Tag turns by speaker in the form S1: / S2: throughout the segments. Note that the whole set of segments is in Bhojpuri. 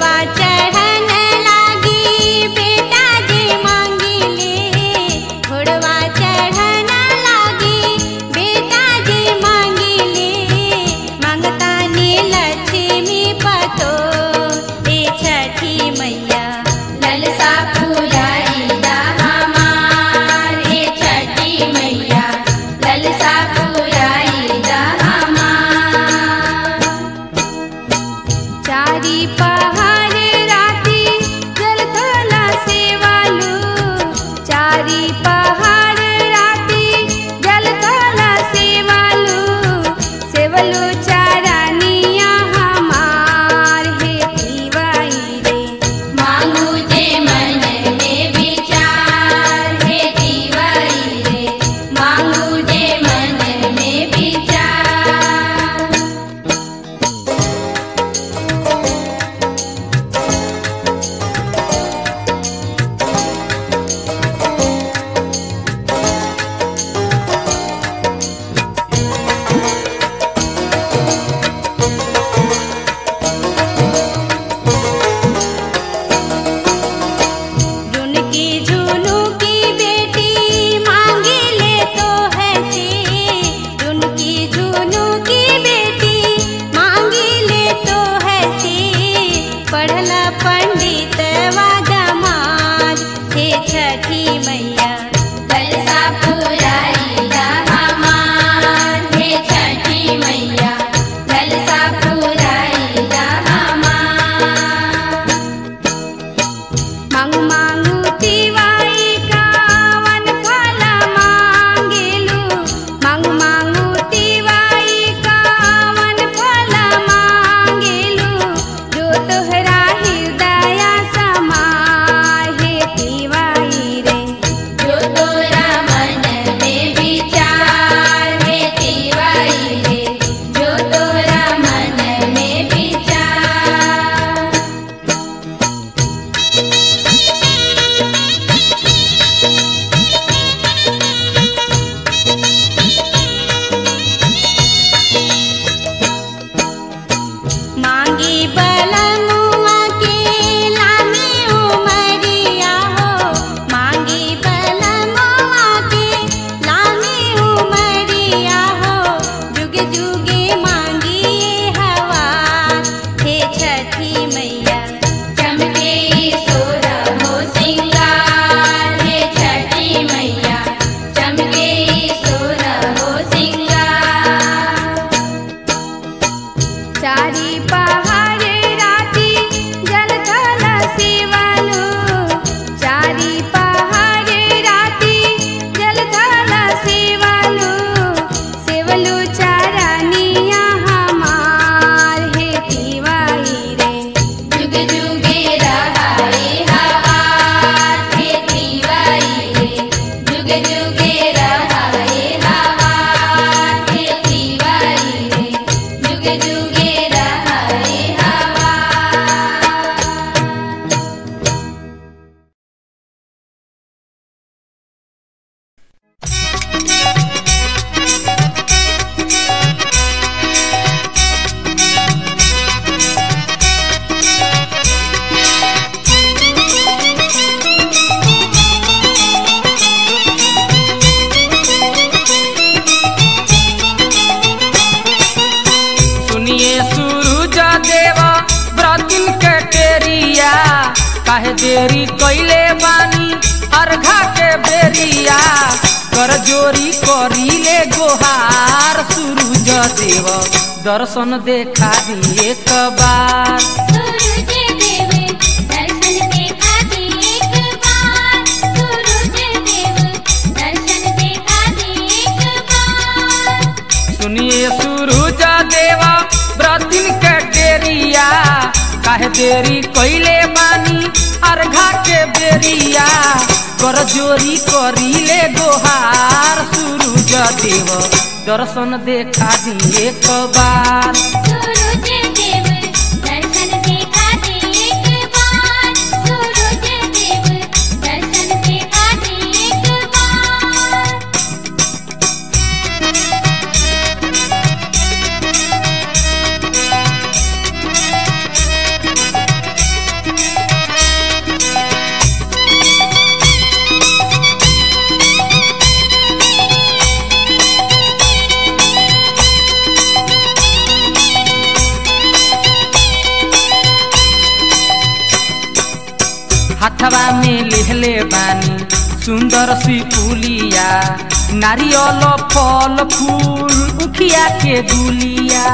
S1: घोड़वा चढ़न लागी बेटा जे मांगिले घोड़वा चढ़न लागी बेटा जे मांगिले मांगतानी लक्ष्मी पतो हे छठी मैया
S2: ललसा पुराई दा हमार हे छठी मैया ललसा पुराई दा हमार
S1: चारी पहाड़ राती जलथला सेवालू चारी पहाड़ राती जलथला सेवालू सेवलू चारानिया हमार हे पीवाई रे
S2: मांगू जे मन में विचार हे दीवाई रे मांगू जे मन में विचार
S1: रुनकी झुनू की बेटी मांगी ले तो है से रुनकी झुनू की बेटी मांगी ले तो है से पढ़ला पंडित वादमाद हे छठी मैया
S2: ललसा पुराई दा हमार हे छठी मैया ललसा पुराई दा हमार
S1: मांगू मांगू तिवाई कावन फला मांगेलू मांगू मांगू तिवाई कावन फला मांगेलू जो तोहरा हृदया समाय हे तिवाई रे
S2: जो तोरा मन में विचार हे दीवाई रे जो तोरा मन में विचार
S1: मांगी बलमुआ के लामी उमरिया हो मांगी बलमुआ के लामी उमरिया हो जुग जुगे मांगी ये हवा हे छठी मैया
S2: चमके सोरा हो सिंगार हे छठी मैया चमके सोरा हो सिंगार
S1: चारी पहाड़ राती जलथल सेवलू चारी पहाड़ राती जलथल सेवलू सेवलू चारानिया हमार हे तिवाई रे
S2: जुग जुगे रहाए हवार हे दीवाई रे जुग जुगे रहाए हवार हे दीवाई रे जुग जुगे रहाए हवार
S3: सुनिए सूरज देवा व्रतिन के टेरिया काहे देरी कैले बानी अर्घा के बेरिया कर जोरी करीले गोहार सूरज देव दर्शन देखा दिए एक बार
S2: सूरज देव दर्शन देखा दे एक बार सूरज देव दर्शन देखा दे एक बार
S3: सुनिए सूरज देवा व्रतिन के टेरिया काहे देरी कैले बानी अर्घा के बेरिया कर जोरी करीले गोहार सूरज देव दर्शन देखा दिए एक बार
S2: सूरज देव दर्शन देखा दे एक बार सूरज देव दर्शन देखा दे एक बार
S1: रे
S3: हाथवा में लेहले बानी सुंदर सी पुलिया नारियल फल फूल उखिया के दुलिया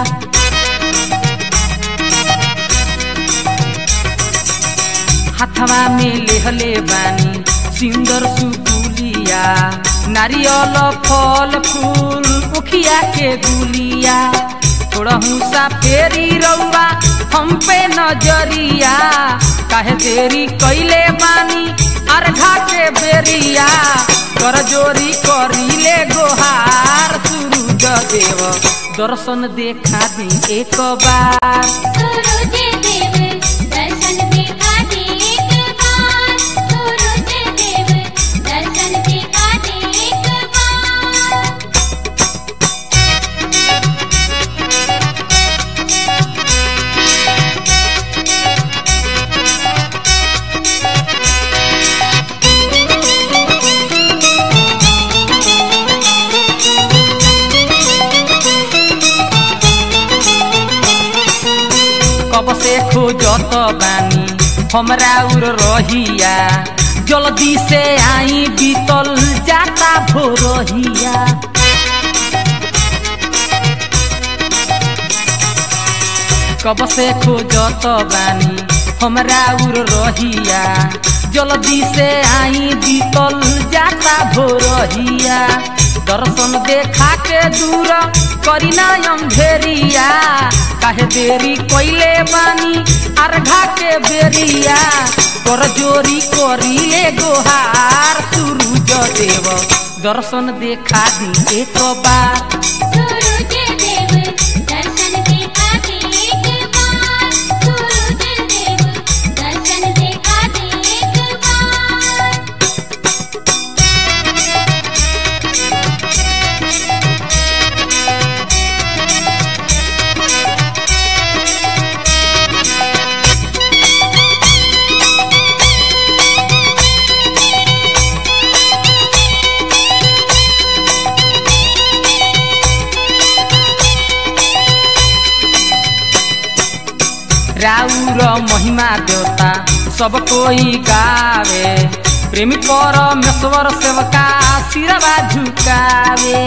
S3: हाथवा में लेहले बानी सुंदर सुपुलिया नारियल फल फूल उखिया के दुलिया थोड़हू सा फेरी रउआ हम पे नजरिया काहे देरी कैले बानी अर्घा के बेरिया कर जोरी करीले गोहार सूरज देव दर्शन देखा दी एक बार
S2: सूरज देव दर्शन दिखा दे एक बार सूरज देव दर्शन दिखा दे एक बार
S3: कब से खोजत बानी हमरा उर रहिया जल्दी से आई बीतल जाता भोरहिया कब से खोजत बानी हमरा उर रहिया जल्दी से आई बीतल जाता भोरहिया दर्शन देखा के दूर करीना अंधेरिया काहे देरी कोइले बानी अर्घा के बेरिया कर जोरी करीले गोहार सूरज देव दर्शन देखा दी एक बार
S2: सूरज देव दर्शन दिखा दे एक बार सूरज देव दर्शन दिखा दे एक बार
S3: राउर महिमा देवता सब कोई गावे प्रेमी परमेश्वर सेवका सिरवा झुकावे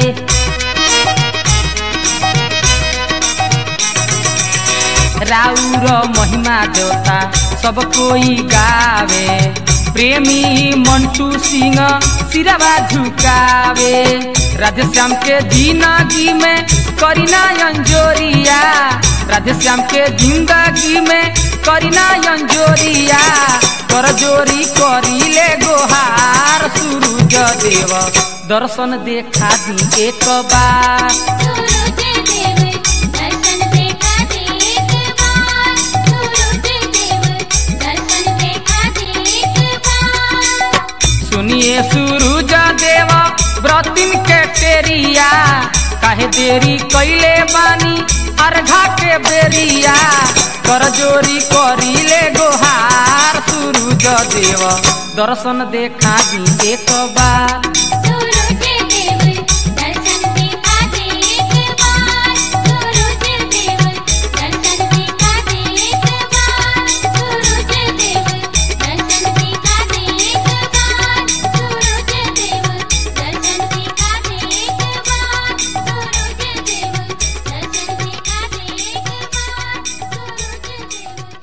S3: राउर महिमा देवता सब कोई गावे प्रेमी मंटू सिंह सिरवा झुकावे राधेश्याम के जिंदगी में करीना अंजोरिया राधेश्याम के जिंदगी में करीना अंजोरिया कर जोरी करीले गोहार सूरज देव दर्शन देखा दी एक बार
S2: सूरज देव दर्शन दिखा दे एक बार सूरज देव दर्शन दिखा दे एक बार
S3: सुनिए सूरज देव व्रतिन के टेरिया काहे देरी कैले बानी अर्घा के बेरिया कर जोरी करीले गोहार सूरज देव दर्शन देखा दी एक बार
S2: सूरज देव दर्शन दिखा दे एक बार सूरज देव दर्शन दिखा दे एक बार सूरज देव दर्शन दिखा दे एक बार सूरज देव दर्शन दिखा दे एक बार सूरज देव दर्शन दिखा दे एक बार सूरज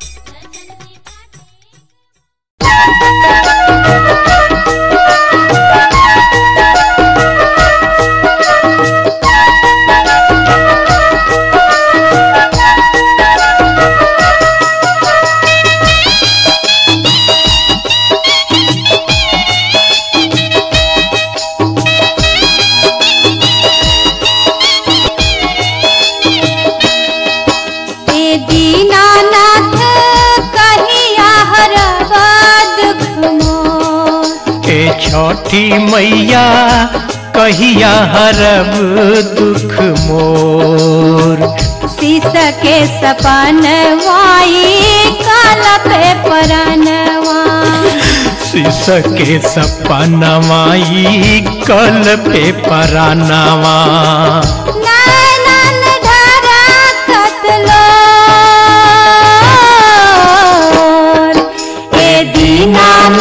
S2: देव दर्शन दिखा दे
S1: ए दीनानाथ कहिया हरबा दुख मोर
S4: ए छठी मैया कहिया हरब दुख मोर
S1: शीश के सपन वाई काला पे परनवा
S4: शीश के सपनवाई कल पे परानवा
S1: नैनन धरा कतलो ए दीनानाथ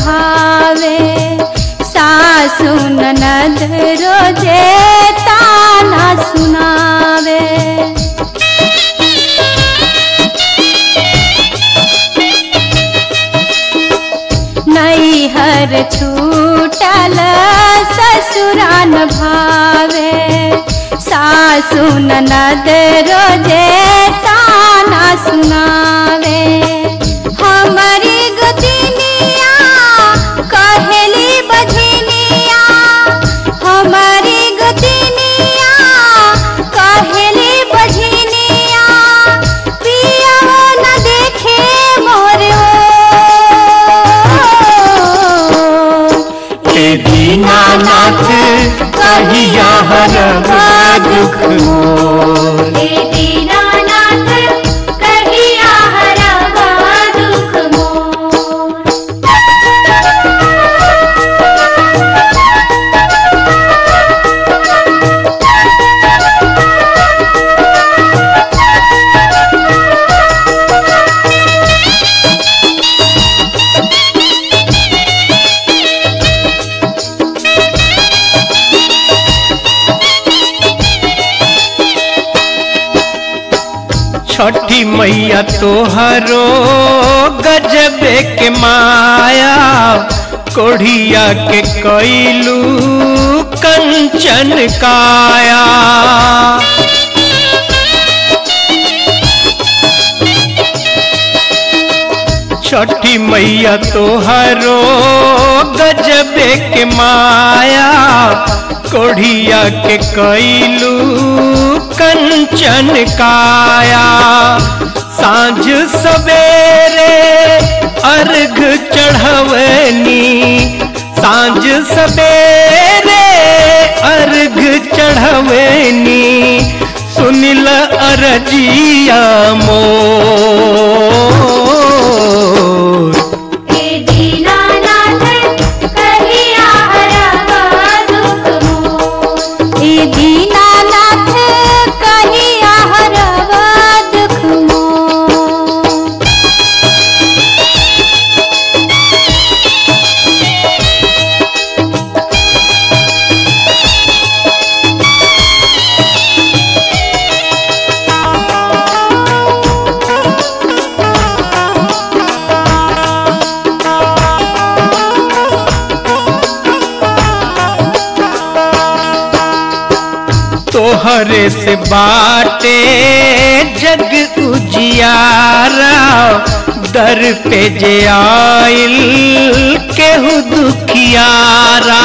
S1: भावे सासु ननद रोजे ताना सुनावे नैहर छूटल ससुरान भावे सासु ननद रोजे ताना सुनावे हमारी गुदिनिया कहेली बझनिया हमारी गुदिनिया कहेली बझनिया पिया न देखे मोर
S4: हे दीनानाथ कहिया हरब दुख मोर
S2: हे दीनानाथ कहिया हरवा दुख मोर
S4: छठी मैया तोहरो गजबे के माया कोढ़िया के कैलू कंचन काया छठी मैया तोहरो गजबे के माया कोढ़िया के कैलू कंचन काया सांझ सवेरे अर्घ चढ़वनी सांझ सवेरे अर्घ चढ़वनी सुनिल अरजिया मोर
S2: हे दीनानाथ कहिया हरवा दुख मोर
S1: ए दीनानाथ कहिया हरवा दुख मोर
S4: तोहरे से बाटे जग उजियारा दर पे जे आइल केहू दुखियारा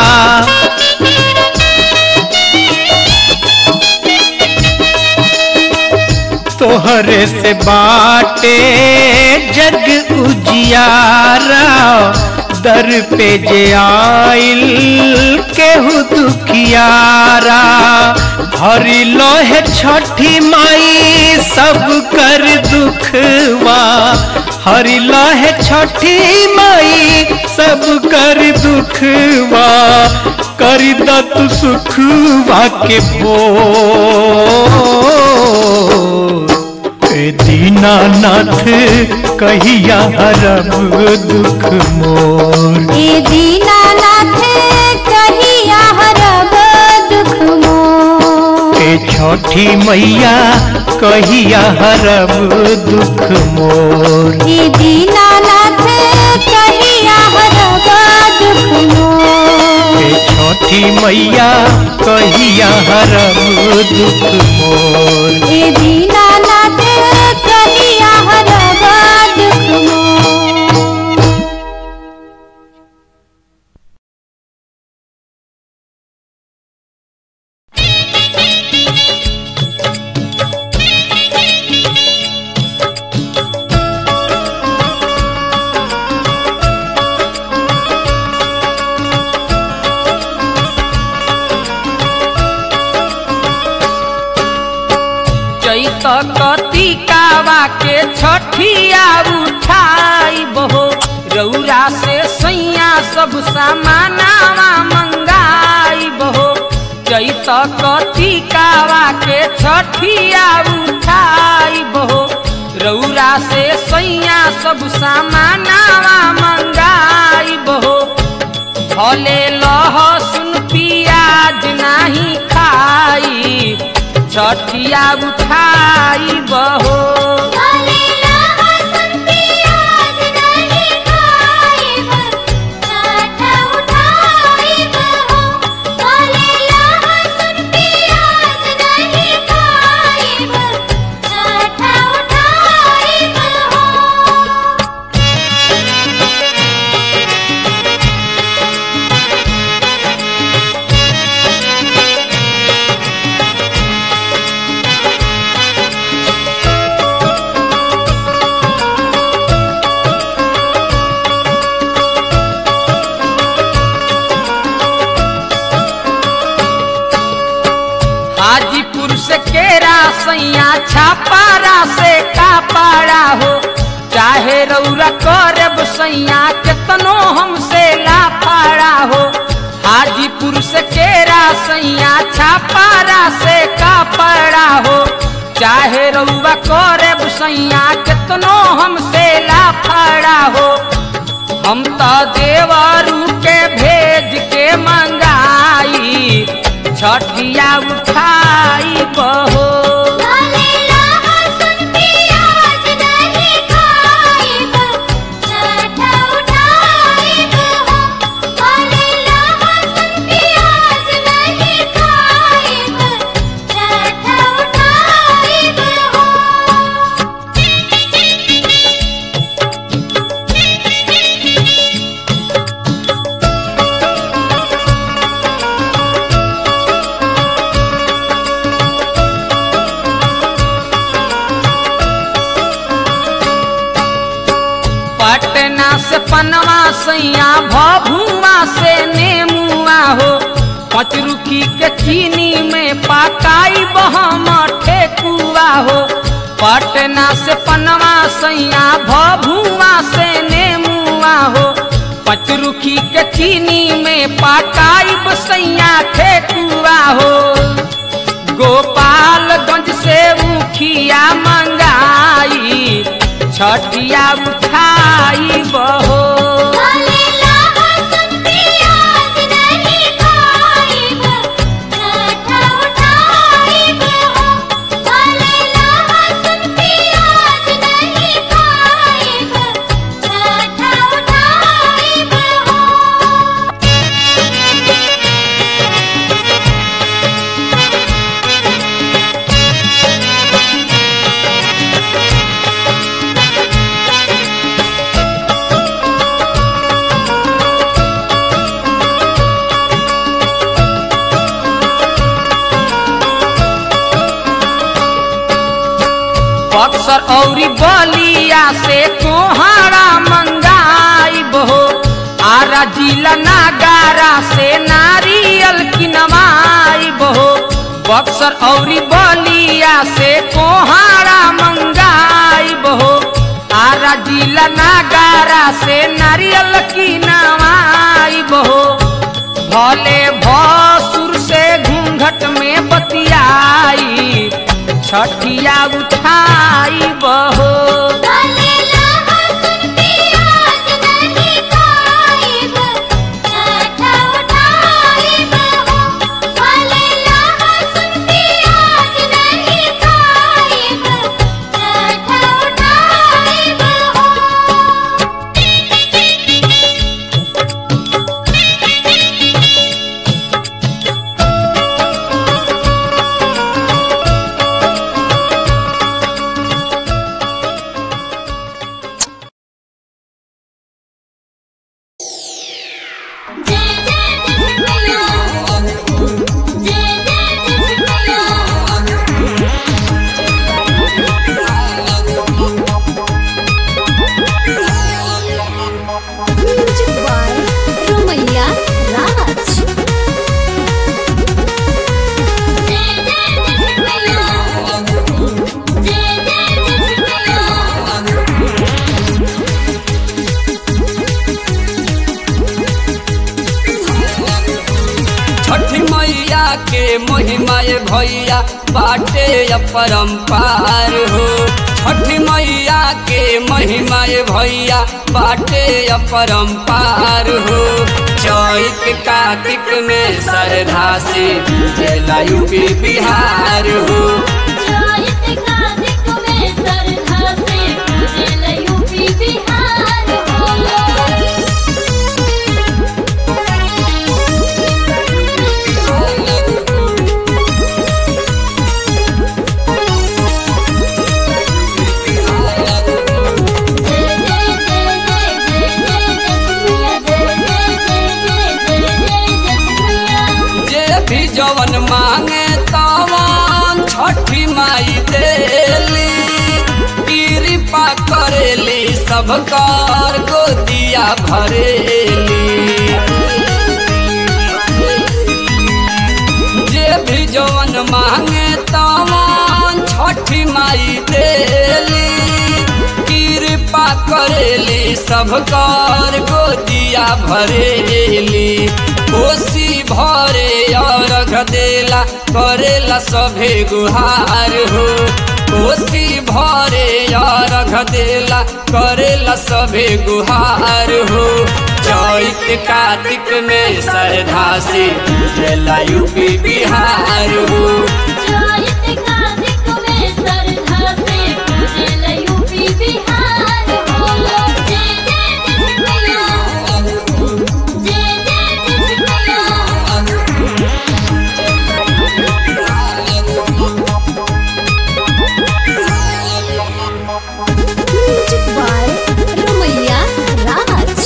S4: तोहरे से बाटे जग उजियारा दर पे जे आइल केहू दुखियारा हरि लोहे छठी माई सब कर दुखवा हरि लोहे छठी माई सब कर दुखवा कर दत सुखवा के भोर ए दीनानाथ कहिया हरब दुख मोर
S1: ए दीनानाथ कहिया हरब दुख मोर
S4: ए छठी मैया कहिया हरब दुख मोर
S1: ए दीनानाथ कहिया हरब दुख मोर
S4: ए छठी मैया कहिया हरब दुख मोर
S1: ए दीनानाथ कहिया हरब दुख मोर
S3: चैत कतिकावा के छठिया उठाई बहो रौरा से सैया सब सामानावा मंगाई बहो चैत कतिकावा के छठिया उठाई बहो रौरा से सैया सब सामानावा मंगाई बहो भले लहसुन पियाज नाही खाई छठिया उठाई बहो
S2: भले लहसुन प्याज नहीं खाइब छठ उठाइब हो भले लहसुन प्याज नहीं खाइब छठ उठाइब हो
S3: हाजीपुर से केरा सैया छापारा से कापाड़ा हो चाहे रौरा करब सैया केतनो हमसे लाफाड़ा हो हाजीपुर से केरा सैया छापारा से कापाड़ा हो चाहे रौरा करब सैया केतनो हमसे लाफाड़ा हो हम तो देवरू के भेज के मंगाई छठिया उठाई बहो
S2: भले लहसुन प्याज नहीं खाइब छठ उठाइब हो भले लहसुन प्याज नहीं खाइब छठ उठाइब हो
S3: पटना से पनवा सैया भभुआ से नेमुआ हो पचरुखी के चीनी में पकाई बहम ठेकुआ हो पटना से पनवा सैया भभुआ से नेमुआ हो पचरुखी के चीनी में पकाई बसैया ठेकुआ हो गोपालगंज से मुखिया मंगाई छठिया उठाई बहो
S2: भले लहसुन प्याज नहीं खाइब छठ उठाइब हो भले लहसुन प्याज नहीं खाइब छठ उठाइब हो
S3: बक्सर औरी बलिया से कोहाड़ा मंगाई बहो आरा जिला नागारा से नारियल किनवाई बहो बक्सर औरी बलिया से कोहाड़ा मंगाई बहो आरा जिला नागारा से नारियल किनवाई बहो भले भसुर से घूंघट में बतियाई छठिया उठाई बहो
S2: भले लहसुन प्याज नहीं खाइब छठ उठाइब हो भले लहसुन प्याज नहीं खाइब छठ उठाइब हो जय जय जय जय जय जय
S1: म्यूजिक बाय रोमैया राज
S2: जय जय जय जय जय
S5: छठ मैया के महिमा ये भैया बाटे अपरंपार हो छठी मैया के महिमा ये भैया बाटे अपरंपार हो चैत कार्तिक में श्रद्धा से जिला यूपी बिहार हो
S2: चैत कार्तिक में श्रद्धा से पूजेला यूपी बिहार हो
S5: जे भी जवन मांगे तवन छठी माई देली कृपा करेली सब कर गोदिया भरेली जे भी जवन मांगे तवन छठी माई देली कृपा करेली सब कर गोदिया भरेली कोसी भरे अर्घ देला करेला सभे गुहार हो कोसी भरे अर्घ देला करेला सभे गुहार हो चैत कार्तिक में श्रद्धा से जिला यूपी बिहार हो
S1: म्यूजिक बाय रमैया राज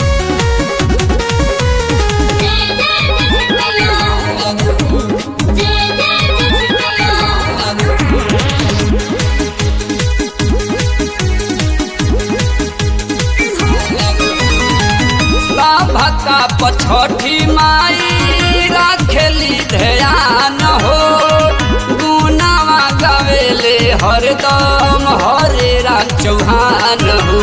S5: सभका पछठी माई राखेली ध्यान हो गुनावा गावेले हरदम हरे राम चौहान हो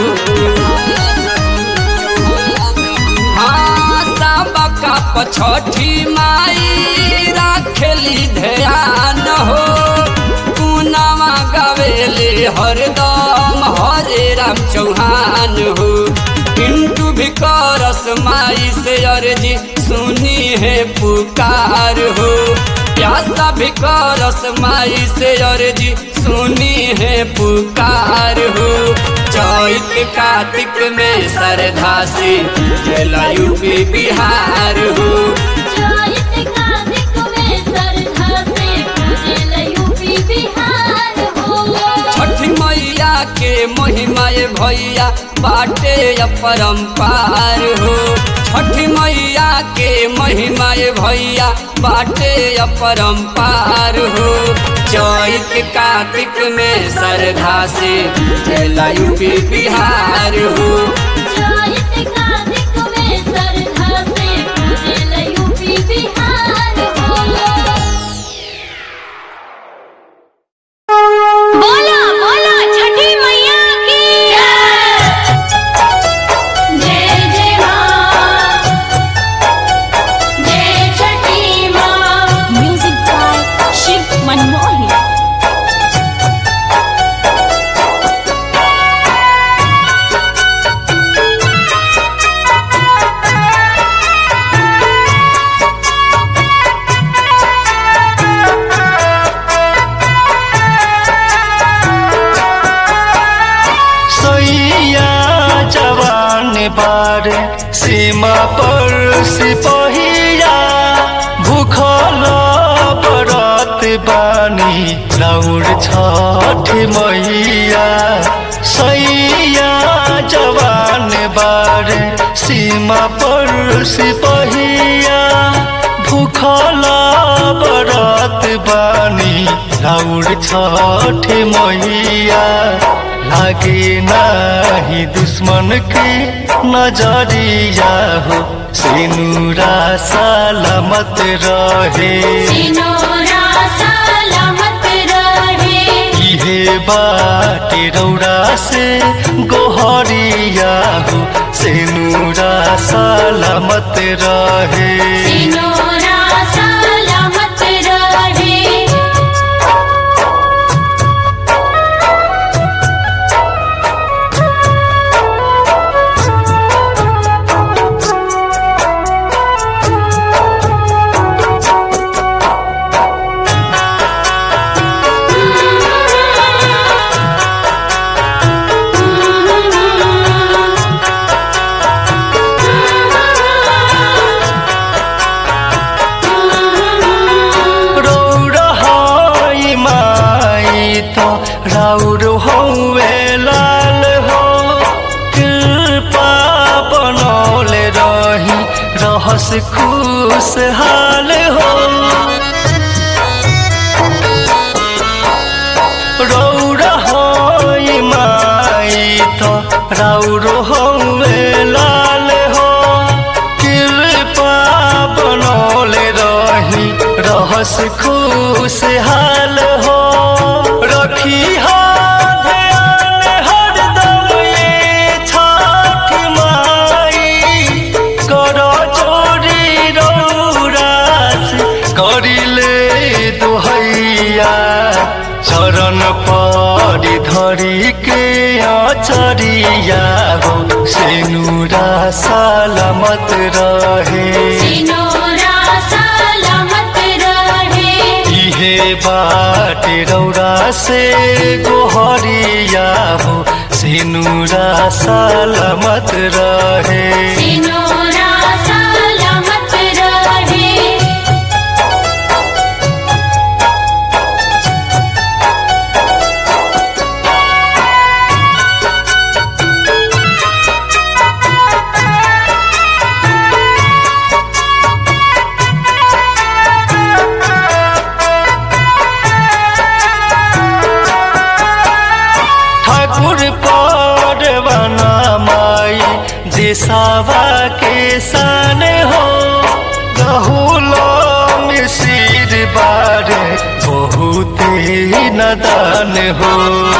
S5: हाँ सबका पछठी माई राखेली ध्यान हो गुनावा गावेले हरदम हरे राम चौहान हो पिंटू भी करस माई से अर्जी सुनी है पुकार हो प्यासा भी करस माई से अर्जी सुनी है पुकार हो चैत कार्तिक में श्रद्धा से जिला यूपी बिहार हो छठी मैया के महिमा ये भैया बाटे अपरंपार हो छठी मैया के महिमा ये भैया बाटे अपरंपार हो चैत कार्तिक में श्रद्धा से जिला यूपी बिहार हो
S2: बोला बोला छठी मैया की जय जय माँ जय छठी माँ
S1: म्यूजिक बाय शिव मनमोहन
S4: सैया जवान बार सीमा पर सिपहिया भूखल बरत बानी लौड़ छठ मैया सैया जवान बार सीमा पर सिपहिया भूखल बरत बानी लौड़ छठ मैया लागे नाही दुश्मन के नजरिया हो सिनुरा सलामत रहे
S2: सिनोरा सलामत रहे
S4: इहे बाटे रौड़ा से गोहरिया हो सिनुरा सलामत रहे
S2: सिनोरा सलामत रहे
S4: रहस खुशहाल हो रौरा होई माई तो राउरो हौवे लाल हो कृपा बनौले रही रहस खुशहाल हो रखी हा ध्यान हरदम ये छठ माई कर चोरी रौरास करिले दोहैया चरण परी धरी के अचरिया हो सेनुरा सलामत रहे
S2: सिनोरा सलामत रहे
S4: इहे बाटे रौरा से गोहरिया हो सेनुरा सलामत रहे
S2: सिनोरा सलामत रहे
S4: ठाकुर परवाना माई देसावा के सान हो गहुलो मिसिर बारे बहुत नदान हो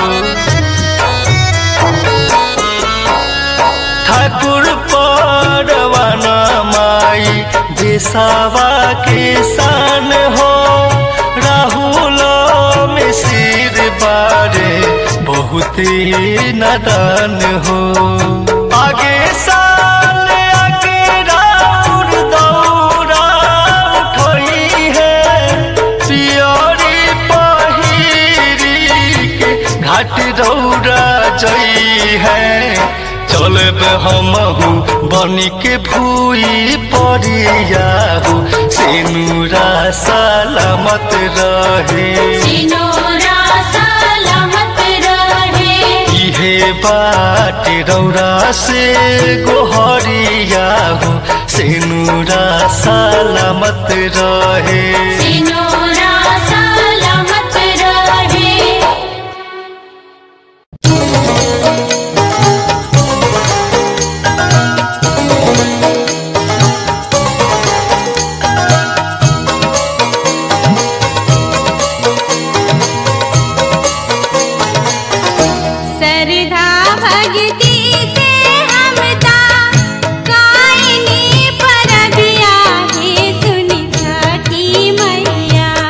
S4: ठाकुर परवाना माई देसावा के सान हो राहुल मिसिर बारे बहुत नदान हो आगे साल आगे राउर दौरा उठई है पियरी पहिरी के घाट दौरा जई है चलब हमहू बनी के भूई परियाहू सेनुरा सलामत रहे
S2: सिनोरा सलामत रहे
S4: इहे बाटे रौरा से गोहरिया हो सेनुरा सलामत रहे
S2: सिनोरा सलामत रहे
S6: सरधा भक्ति से हमदा कायनी परबिया हे सुनि छठी मैया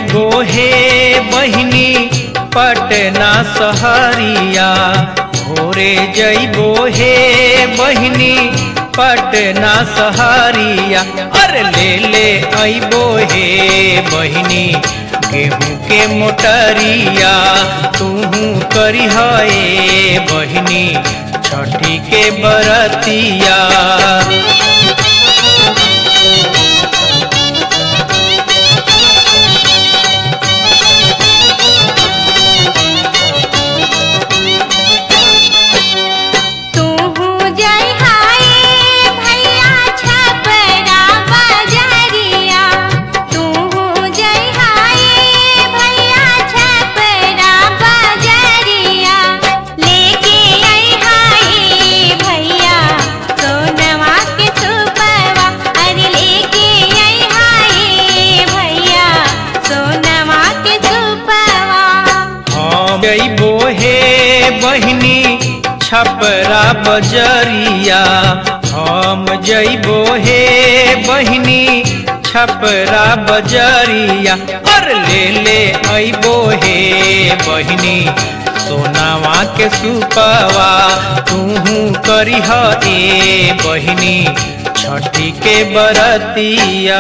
S3: जइबो हे बहिनी पटना सहरिया भोरे जइबो हे बहिनी पटना सहरिया अरे ले ले अइबो हे बहिनी गेहूं के मोटरिया तूहू करी हे बहिनी छठी के बरतिया
S6: तू जय हाय भैया छपरा बजरिया तू जय हाय भैया छपरा बजरिया लेके आई हाय भैया सोनवा के सुपवा अरे लेके आई हाय भैया सोनवा के सुपवा
S3: हम जइबो हे बहिनी छपरा बजरिया हम जइबो हे बहिनी छपरा बजरिया और ले ले अइबो हे बहिनी सोनावा के सुपवा तूहू करी ए बहिनी छठी के बरतिया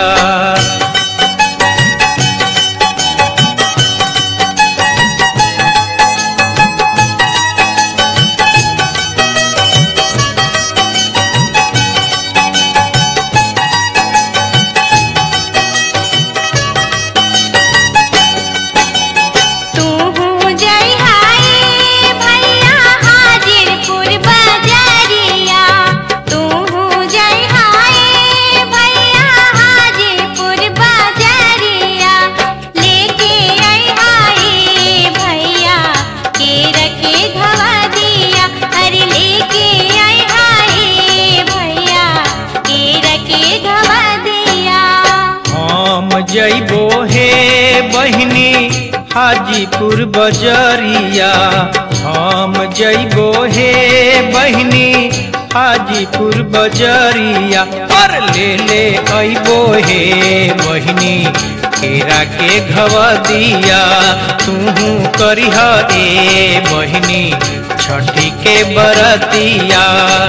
S6: तू जय हाय भैया हाजिरपुर बजरिया तू जय हाय भैया हाजिरपुर बजरिया लेके आई हाय भैया केर के धवा दिया अरे लेके आई हाय भैया केर के धवा दिया
S3: हम जइबो हे बहिनी हाजीपुर बजरिया हम जइबो हे बहिनी हाजीपुर बजरिया और ले ले अइबो हे बहिनी केरा के घवदिया तूहू करिह ए बहिनी छठी के बरतिया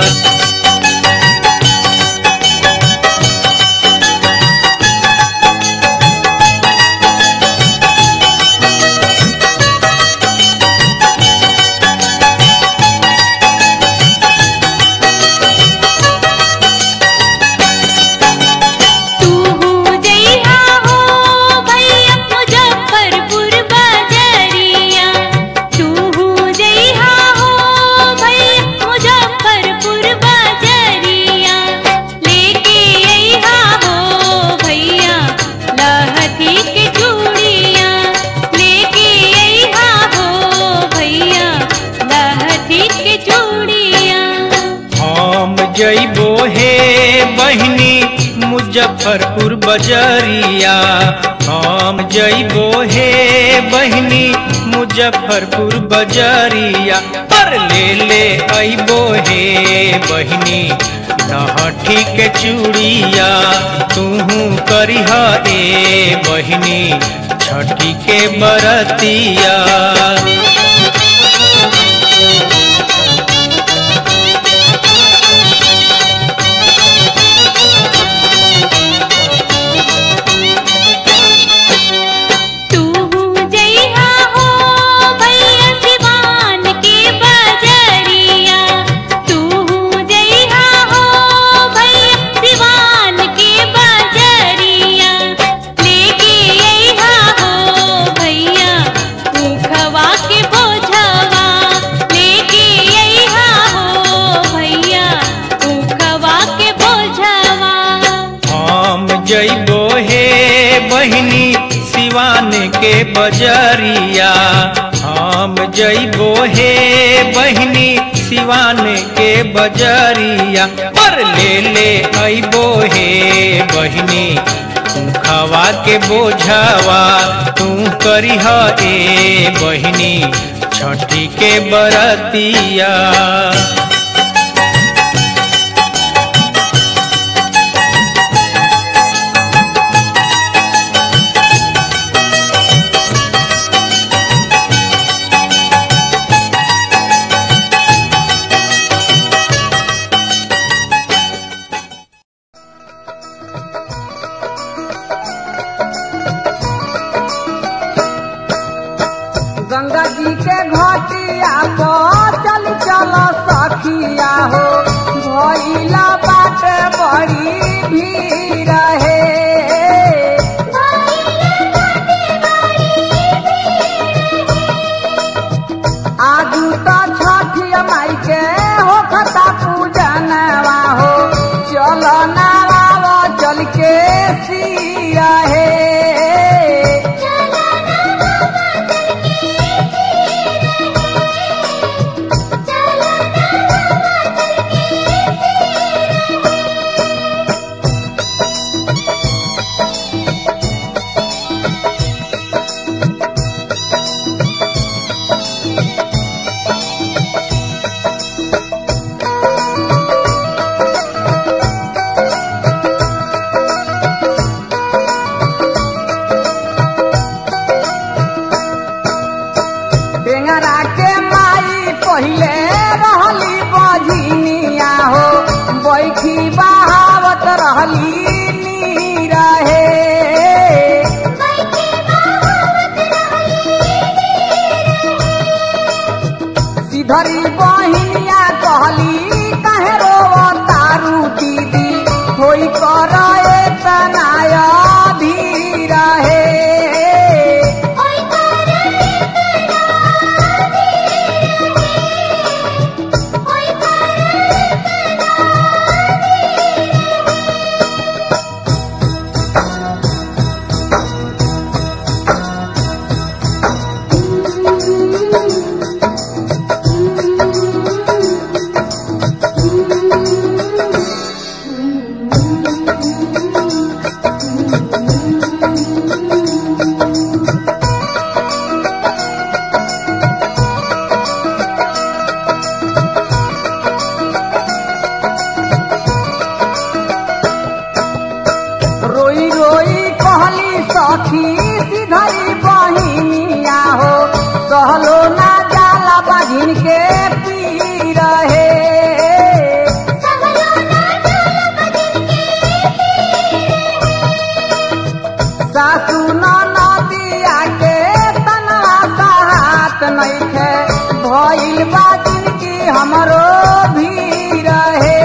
S6: तू जइहा हो भैया मुजफ्फरपुर बजरिया तू जइहा हो भैया मुजफ्फरपुर बजरिया लेके अइहा हो भैया लहठी के चूड़िया लेके अइहा हो भैया लहठी के चूड़िया
S3: हम जइबो हे बहिनी मुजफ्फरपुर बजरिया हम जइबो हे बहिनी मुजफ्फरपुर बजरिया पर ले ले अइबो हे बहिनी लहठी के चूड़िया तूहू करिह ए बहिनी छठी के बरतिया
S6: तू जइहा हो भैया सिवान के बजरिया तू जइहा हो भैया सिवान के बजरिया लेके अइहा हो भैया ऊखवा के बोझवा लेके अइहा हो भैया ऊखवा के बोझवा
S3: हम जइबो हे बहिनी सिवान के बजरिया हम जइबो हे बहिनी सिवान के बजरिया पर ले ले अइबो हे बहिनी खवा के बोझवा तू करिह ए बहिनी छठी के बरतिया
S7: घाटिया पर चल चल सखिया हो भइला बाटे बड़ी भीड़ है आजू तो छठिया माई के हो खता पूजनवा हो चल नाराव चल के सिया है टेंगरा के माई पहिले रहली बझिनिया हो बैठी बहावत रहली नीरा हे सिधरी बहिनिया कहली कहे रो तारू दीदी होई कर तनाय धीर हे रोई रोई कहली सखी सिधरी बहिनिया हो सहलो ना जाला बहिन के पी रहे सासू नदिया के तनवा हाथ नइखे भइल बा जिनकी हमरो भी रहे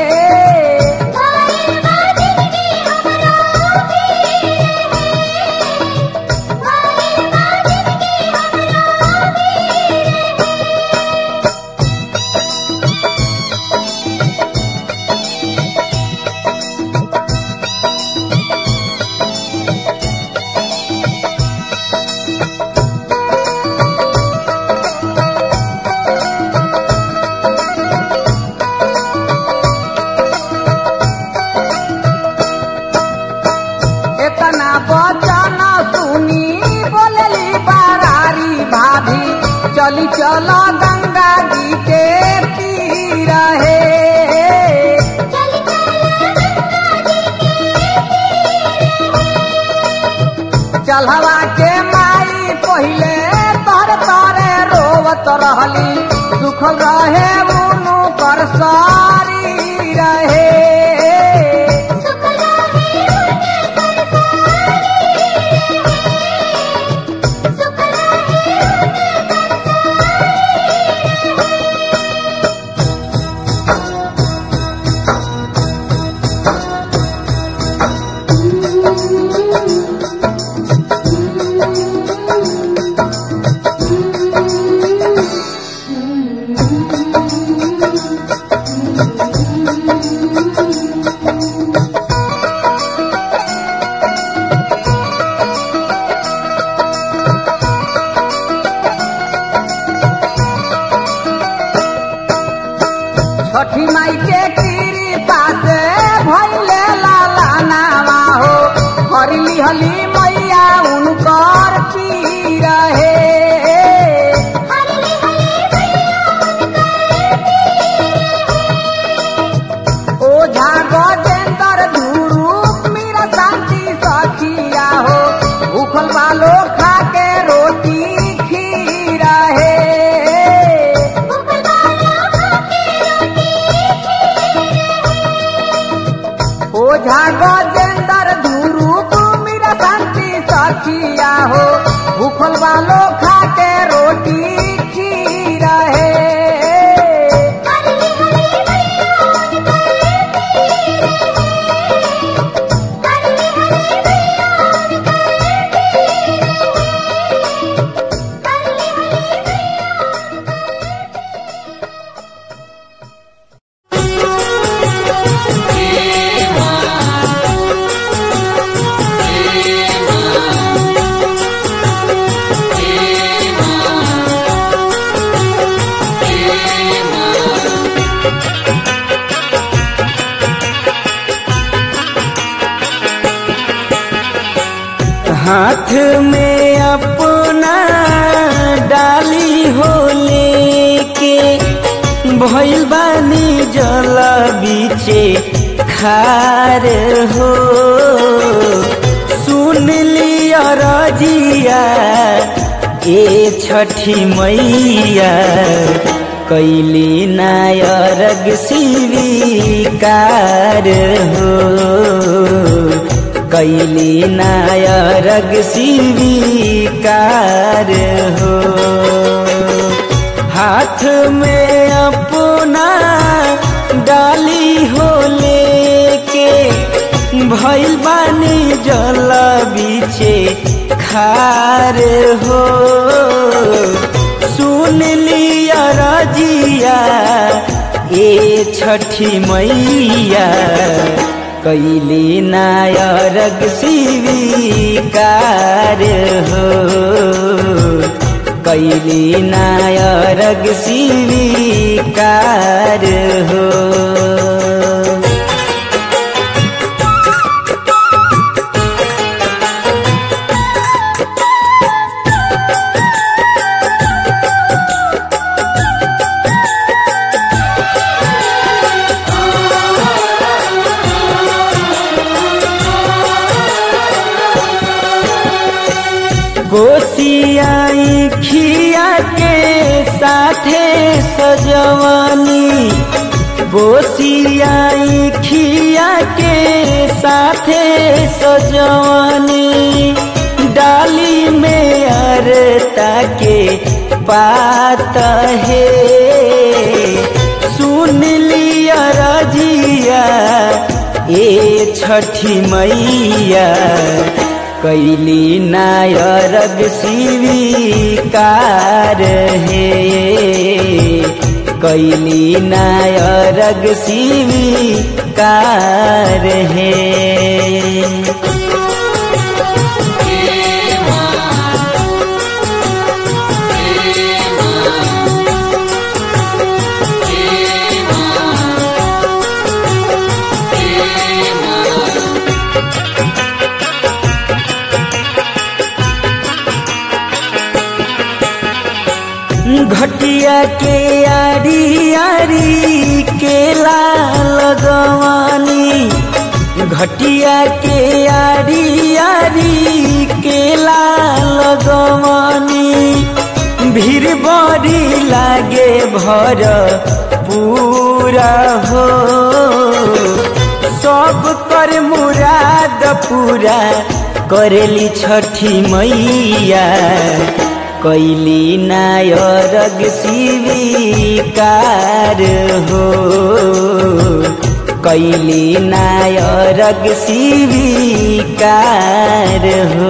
S7: इतना बचन सुनी बोलली बारारी भाभी चली चल गंगा जी के तीर हे चलवा के माई पहिले तर तरे रोवत रहली सुख रहे उनु कर सारी रहे
S6: Thank you.
S8: हाथ में अपना डाली हो लेके भइल बानी जल बीचे खार हो सुन लिया रजिया ए छठी मैया कैली नायरग स्वीकार हो कैली नायरग स्वीकार हो हाथ में अपना डाली हो लेके भइल बानी जल बीचे खार हो सुन लिया रजिया ए छठी मैया कैली नायरग स्वीकार हो कैली नायरग स्वीकार हो गोसियाई खिया के साथे सजवानी गोसियाई खिया के साथे सजवानी डाली में अरता के पात है सुन लिया रजिया ए छठी मैया कैली नायरग स्वीकार है कैली नायरग स्वीकार है घटिया के आरी आरी केला लगवानी घटिया के आरी आरी केला लगवानी भीड़ बड़ी लागे भर पूरा हो सब कर मुराद पूरा करेली छठी मैया कैली नायरग स्वीकार हो कैली नायरग स्वीकार हो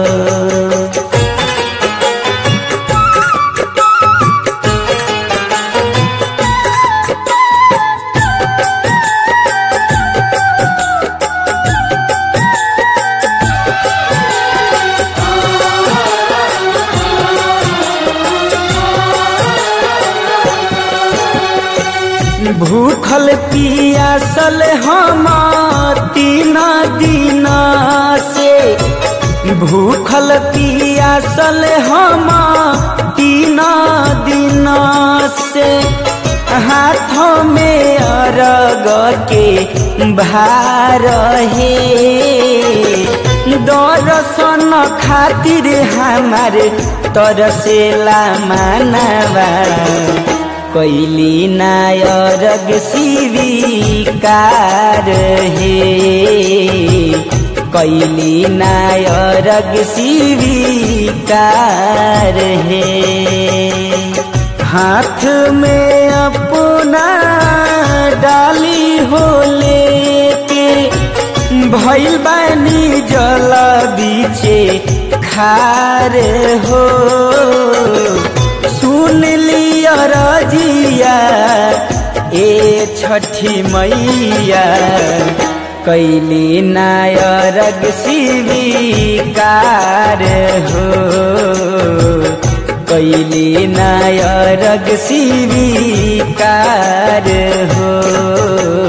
S8: भूखल पियासल हम तीन दिन से भूखल पियासल हम तीन दिन से हाथों में अरग के भार है दर्शन खातिर हमार तरसेला मानवा कैली नायरग स्वीकार हे कैली नायरग स्वीकार हे हाथ में अपना डाली हो लेके भइल बानी जल बीचे खार हो सुन लिया रजिया ए छठी मैया कैली नायरग स्वीकार हो कैली नायरग स्वीकार हो